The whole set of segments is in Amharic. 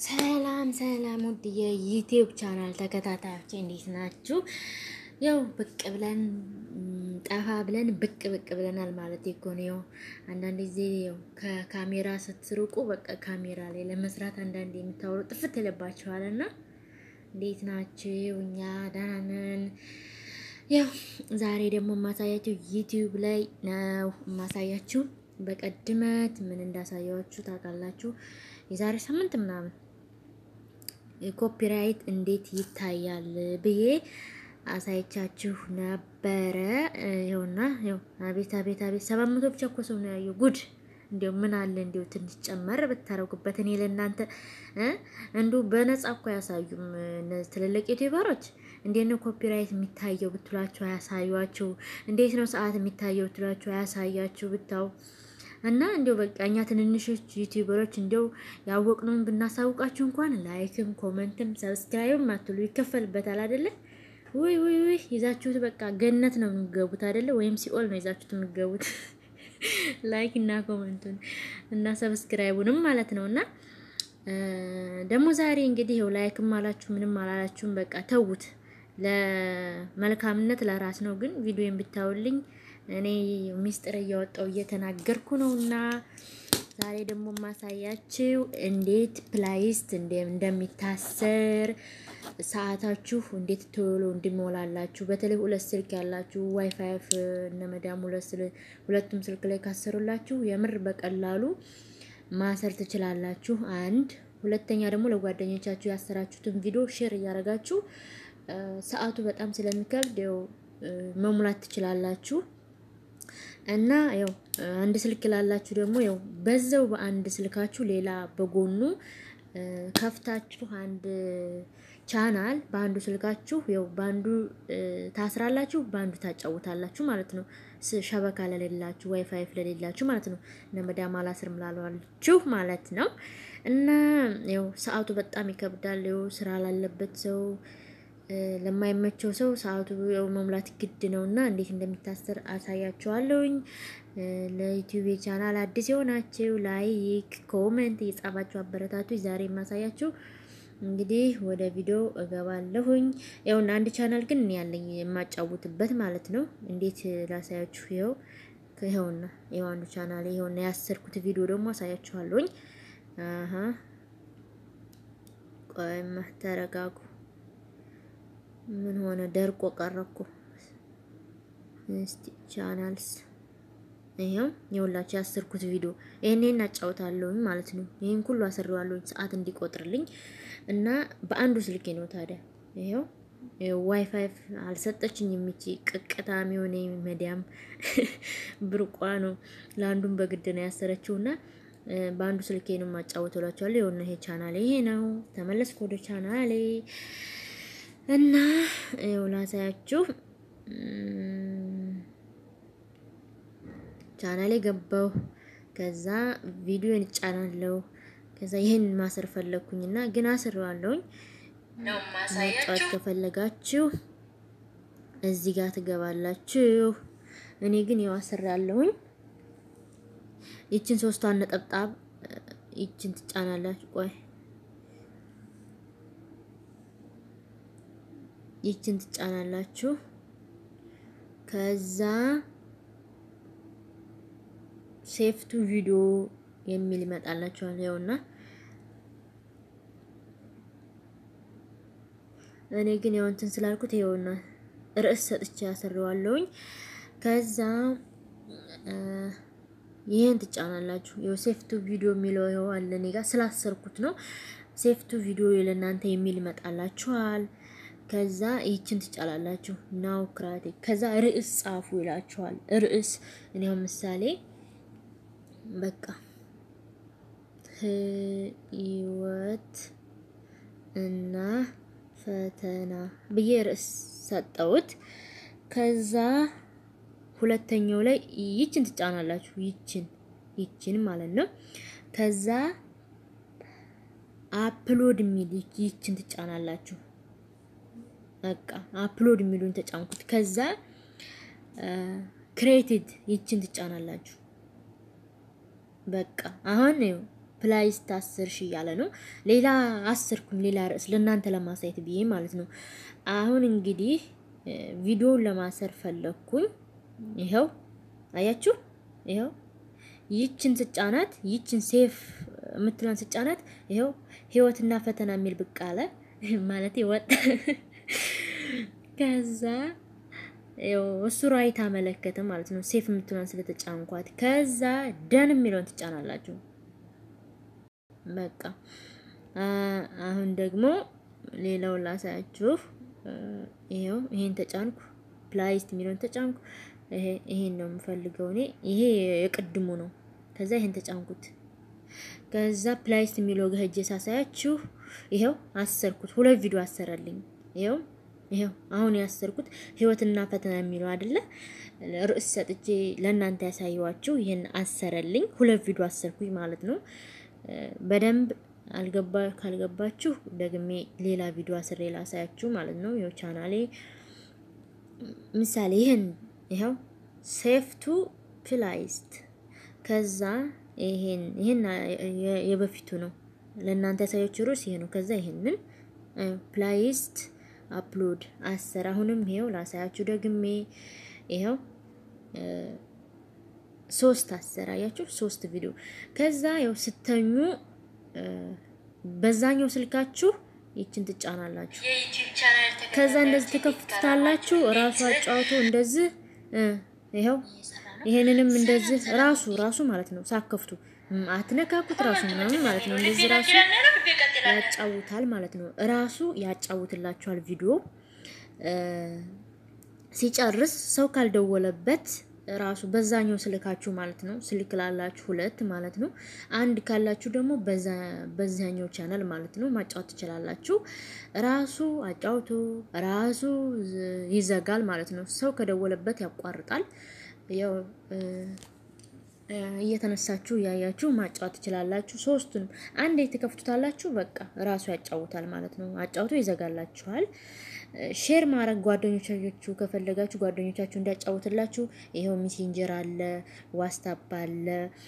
ሰላም ሰላም ውድ የዩቲዩብ ቻናል ተከታታዮች እንዴት ናችሁ? ያው ብቅ ብለን ጠፋ ብለን ብቅ ብቅ ብለናል ማለት እኮ ነው። ያው አንዳንድ ጊዜ ያው ከካሜራ ስትርቁ በቃ ካሜራ ላይ ለመስራት አንዳንድ የምታወሩ ጥፍት ይለባችኋል እና እንዴት ናችሁ? እኛ ደህና ነን። ያው ዛሬ ደግሞ የማሳያችሁ ዩቲዩብ ላይ ነው የማሳያችሁ። በቀድመት ምን እንዳሳያችሁ ታውቃላችሁ? የዛሬ ሳምንት ምናምን ኮፒራይት እንዴት ይታያል ብዬ አሳይቻችሁ ነበረ። ይኸውና ይኸው አቤት አቤት አቤት ሰባት መቶ ብቻ እኮ ሰው ነው ያየው። ጉድ እንዲው ምን አለ እንዲው ትንሽ ጨመር ብታረጉበት። እኔ ለእናንተ እንዱ በነጻ እኮ አያሳዩም እነዚህ ትልልቅ ዩቲዩበሮች። እንዴት ነው ኮፒራይት የሚታየው ብትሏቸው አያሳዩአችሁ። እንዴት ነው ሰዓት የሚታየው ብትሏቸው አያሳያችሁ ብታው እና እንዲው በቃ እኛ ትንንሾች ዩቲዩበሮች እንዲው ያወቅነውን ብናሳውቃችሁ እንኳን ላይክም ኮመንትም ሰብስክራይብም አትሉ ይከፈልበታል አይደለ? ውይ ውይ ውይ ይዛችሁት በቃ ገነት ነው የሚገቡት አይደለ? ወይም ሲኦል ነው ይዛችሁት የሚገቡት ላይክ እና ኮመንቱን እና ሰብስክራይቡንም ማለት ነው። እና ደግሞ ዛሬ እንግዲህ ይኸው ላይክም አላችሁ ምንም አላላችሁም በቃ ተዉት። ለመልካምነት ለራስ ነው። ግን ቪዲዮን ብታውልኝ እኔ ሚስጥር እያወጣው እየተናገርኩ ነው። እና ዛሬ ደግሞ ማሳያችሁ እንዴት ፕላይስት እንደሚታሰር ሰዓታችሁ እንዴት ቶሎ እንዲሞላላችሁ በተለይ ሁለት ስልክ ያላችሁ ዋይፋይ እነ መዳም ሁለቱም ስልክ ላይ ካሰሩላችሁ የምር በቀላሉ ማሰር ትችላላችሁ። አንድ ሁለተኛ ደግሞ ለጓደኞቻችሁ ያሰራችሁትን ቪዲዮ ሼር እያደረጋችሁ ሰዓቱ በጣም ስለሚከብድ ያው መሙላት ትችላላችሁ። እና ያው አንድ ስልክ ላላችሁ ደግሞ ያው በዛው በአንድ ስልካችሁ ሌላ በጎኑ ከፍታችሁ አንድ ቻናል በአንዱ ስልካችሁ ያው በአንዱ ታስራላችሁ፣ በአንዱ ታጫውታላችሁ ማለት ነው። ሸበካ ለሌላችሁ ዋይፋይ ለሌላችሁ ማለት ነው። እነ መዳም አላስርም ላሏችሁ ማለት ነው። እና ያው ሰዓቱ በጣም ይከብዳል። ያው ስራ ላለበት ሰው ለማይመቸው ሰው ሰዓቱ መሙላት ግድ ነው እና እንዴት እንደሚታሰር አሳያችኋለሁኝ። ለዩቲዩብ ቻናል አዲስ የሆናችሁ ላይክ፣ ኮመንት እየጻፋችሁ አበረታቱ። ዛሬ የማሳያችሁ እንግዲህ ወደ ቪዲዮ እገባለሁኝ። ያውና አንድ ቻናል ግን እኔ ያለኝ የማጫውትበት ማለት ነው። እንዴት ላሳያችሁ? ይኸው ይኸውና ይኸው አንዱ ቻናል ይኸውና ያሰርኩት ቪዲዮ ደግሞ አሳያችኋለሁኝ። አሀ ቆይማ ተረጋጉ። ምን ሆነ? ደርቆ ቀረኩ። እስቲ ቻናልስ ይሄው የሁላችሁ ያሰርኩት ቪዲዮ ይሄንን አጫውታለሁኝ ማለት ነው። ይሄን ሁሉ አሰራዋለሁኝ ሰዓት እንዲቆጥርልኝ እና በአንዱ ስልኬ ነው ታዲያ። ይሄው ዋይፋይ አልሰጠችኝ የሚቺ ቅቅታም የሆነ መዲያም ብርቋ ነው። ለአንዱም በግድ ነው ያሰረችው እና በአንዱ ስልኬ ነው ማጫወተላችኋለሁ። ይኸውና ይሄ ቻናሌ ይሄ ነው። ተመለስኩ ወደ ቻናሌ እና ይኸው ላሳያችሁ ቻናሌ ገባሁ። ከዛ ቪዲዮን እጫናለሁ። ከዛ ይህን ማሰር ፈለግኩኝና ግን አስሬዋለሁኝ። ማጫወት ከፈለጋችሁ እዚህ ጋር ትገባላችሁ። እኔ ግን ያው አስሬያለሁኝ። ይችን ሶስቷን ነጠብጣብ ይችን ትጫናላችሁ። ቆይ ይችን ትጫናላችሁ። ከዛ ሴፍቱ ቪዲዮ የሚል ይመጣላችኋል። ይኸውና እኔ ግን ያው እንትን ስላልኩት ይኸውና ርዕስ ሰጥቼ ያሰራዋለሁኝ። ከዛ ይሄን ትጫናላችሁ። ይኸው ሴፍቱ ቪዲዮ የሚለው ይኸው አለ እኔ ጋር ስላሰርኩት ነው። ሴፍቱ ቪዲዮ ለእናንተ የሚል ይመጣላችኋል። ከዛ ይችን ትጫላላችሁ ናው ክራቴ ከዛ ርዕስ ጻፉ ይላችኋል። ርዕስ እኔ አሁን ምሳሌ በቃ ህይወት እና ፈተና ብዬ ርዕስ ሰጠሁት። ከዛ ሁለተኛው ላይ ይችን ትጫናላችሁ። ይችን ይችን ማለት ነው። ከዛ አፕሎድ የሚል ይችን ትጫናላችሁ። በቃ አፕሎድ የሚሉን ተጫንኩት። ከዛ ክሬቲድ ይችን ትጫናላችሁ። በቃ አሁን ፕላይስት አስር ሺ እያለ ነው። ሌላ አስርኩኝ ሌላ ርዕስ ለእናንተ ለማሳየት ብዬ ማለት ነው። አሁን እንግዲህ ቪዲዮውን ለማሰር ፈለግኩኝ። ይኸው አያችሁ፣ ይኸው ይችን ስጫናት ይችን ሴፍ የምትለን ስጫናት ይኸው ህይወትና ፈተና የሚል ብቅ አለ ማለት ወጣ። ከዛ እሱ ራይት አመለከተ ማለት ነው። ሴፍ የምትለን ስለተጫንኳት ከዛ ደን የሚለውን ትጫናላችሁ። በቃ አሁን ደግሞ ሌላውን ላሳያችሁ። ይሄው ይሄን ተጫንኩ፣ ፕላይስት የሚለውን ተጫንኩ። ይሄን ነው የምፈልገው እኔ። ይሄ የቅድሙ ነው። ከዛ ይሄን ተጫንኩት። ከዛ ፕላይስት የሚለው ጋር ሄጄ ሳሳያችሁ ይሄው አሰርኩት። ሁለት ቪዲዮ አሰረልኝ። ይሄው ይሄው አሁን ያሰርኩት ህይወትና ፈተና የሚለው አይደለ? ርዕስ ሰጥቼ ለእናንተ ያሳየዋችሁ ይሄን አሰረልኝ። ሁለት ቪዲዮ አሰርኩኝ ማለት ነው። በደንብ አልገባ ካልገባችሁ ደግሜ ሌላ ቪዲዮ አስሬ ላሳያችሁ ማለት ነው። ይኸው ቻናሌ ምሳሌ ይሄን ይኸው ሴፍቱ ፕላይስት ከዛ ይሄን ይሄን የበፊቱ ነው ለእናንተ ያሳያችሁ ርዕስ ይሄ ነው። ከዛ ይሄንን ፕላይስት አፕሎድ አስር አሁንም ይሄው ላሳያችሁ ደግሜ ይሄው ሶስት አስር አያችሁ ሶስት ቪዲዮ ከዛ ያው ስተኙ በዛኛው ስልካችሁ ይችን ትጫናላችሁ። ከዛ እንደዚህ ትከፍቱታላችሁ። ራሱ አጫውቶ እንደዚህ ይኸው ይሄንንም እንደዚህ ራሱ ራሱ ማለት ነው ሳከፍቱ አትነካኩት ራሱ ምናምን ማለት ነው። እንደዚህ ራሱ ያጫውታል ማለት ነው። ራሱ ያጫውትላችኋል ቪዲዮ ሲጨርስ ሰው ካልደወለበት ራሱ በዛኛው ስልካችሁ ማለት ነው። ስልክ ላላችሁ ሁለት ማለት ነው። አንድ ካላችሁ ደግሞ በዛኛው ቻናል ማለት ነው ማጫወት ትችላላችሁ። ራሱ አጫውቶ ራሱ ይዘጋል ማለት ነው። ሰው ከደወለበት ያቋርጣል። ያው እየተነሳችሁ እያያችሁ ማጫወት ትችላላችሁ። ሶስቱንም አንዴ ትከፍቱታላችሁ። በቃ ራሱ ያጫውታል ማለት ነው። አጫውቶ ይዘጋላችኋል። ሼር ማድረግ ጓደኞቻችሁ ከፈለጋችሁ ጓደኞቻችሁ እንዲያጫውትላችሁ ይኸው ሜሴንጀር አለ፣ ዋትስአፕ አለ፣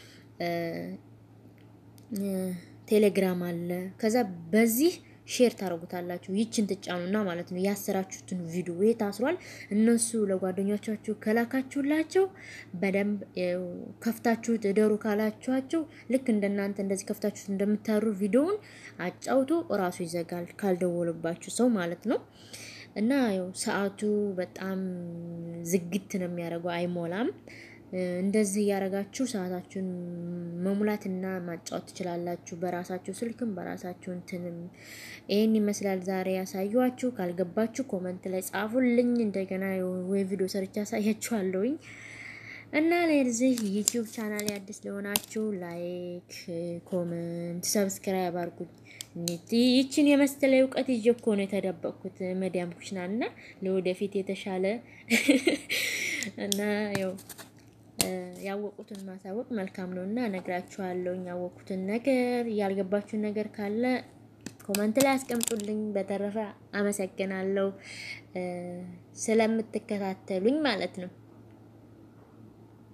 ቴሌግራም አለ። ከዛ በዚህ ሼር ታደርጉታላችሁ። ይችን ትጫኑና ማለት ነው ያሰራችሁትን ቪዲዮ ይሄ ታስሯል። እነሱ ለጓደኞቻችሁ ከላካችሁላቸው በደንብ ከፍታችሁት እደሩ ካላችኋቸው ልክ እንደናንተ እንደዚህ ከፍታችሁት እንደምታሩ ቪዲዮውን አጫውቶ እራሱ ይዘጋል ካልደወሉባችሁ ሰው ማለት ነው። እና ያው ሰዓቱ በጣም ዝግት ነው የሚያደርገው፣ አይሞላም። እንደዚህ እያደረጋችሁ ሰዓታችሁን መሙላትና ማጫወት ትችላላችሁ። በራሳችሁ ስልክም በራሳችሁ እንትንም ይህን ይመስላል ዛሬ ያሳየኋችሁ። ካልገባችሁ ኮመንት ላይ ጻፉልኝ። እንደገና ወይ ቪዲዮ ሰርቻ ያሳያችኋለሁኝ። እና ለዚህ ዩቲዩብ ቻናል አዲስ ለሆናችሁ ላይክ፣ ኮመንት፣ ሰብስክራይብ አድርጉኝ። ይችን የመሰለ እውቀት ይዤ እኮ ነው የተደበቅኩት መዲያም ኩሽና እና ለወደፊት የተሻለ እና ያው ያወቁትን ማሳወቅ መልካም ነው እና እነግራችኋለሁ። ያወቁትን ነገር ያልገባችሁን ነገር ካለ ኮመንት ላይ አስቀምጡልኝ። በተረፈ አመሰግናለሁ ስለምትከታተሉኝ ማለት ነው።